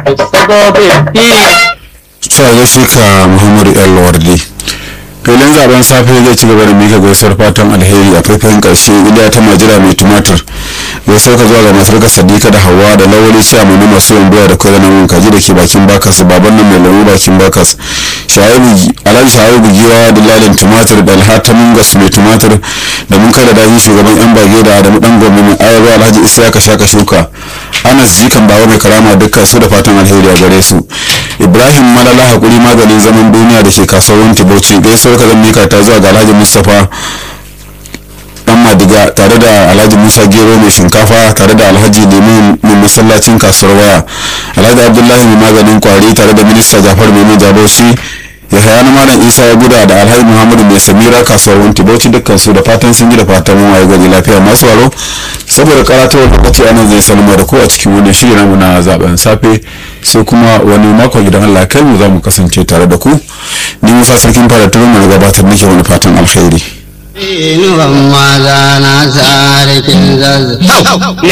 cewa gaishe ka muhammadu el wardi filin zaben safe zai ci gaba da mika gaisuwar fatan alheri a faifayin karshe iliya ta majira mai tumatir gaisuwar ka zuwa ga matar ka sadika da hawa da lawali ciya mai masu yawan doya da kwaya namun kaji da ke bakin bakas baban nan mai lamu bakin bakas alhaji shaharu bugiwa da lalin tumatir da alhata mungas mai tumatir da mun kada dahi shugaban yan bage da adamu dan gwamna mai ayarwa alhaji isiyaka shaka shuka anas jikan bawa mai karama dukkan su da fatan alheri a gare su ibrahim malala hakuri maganin zaman duniya da ke kasuwar bauchi gaisuwar ka zan mika ta zuwa ga alhaji mustapha dan madiga tare da alhaji musa gero mai shinkafa tare da alhaji lemu mai masallacin kasuwar waya alhaji abdullahi mai maganin kwari tare da minista jafar mai jabauci ya haya na malam isa ya guda da alhaji muhammadu mai samira kasuwar wanti bauchi dukkan su da fatan sun ji da fatan mun waye gari lafiya masu waro saboda karatawar lokaci anan zai salma da ku a cikin wannan shiri namu na zaben safe sai kuma wani makon idan Allah kai mu za mu kasance tare da ku ni musa sarkin fara turun mu gabatar nake wani fatan alkhairi inuwan maza na sarkin zazzau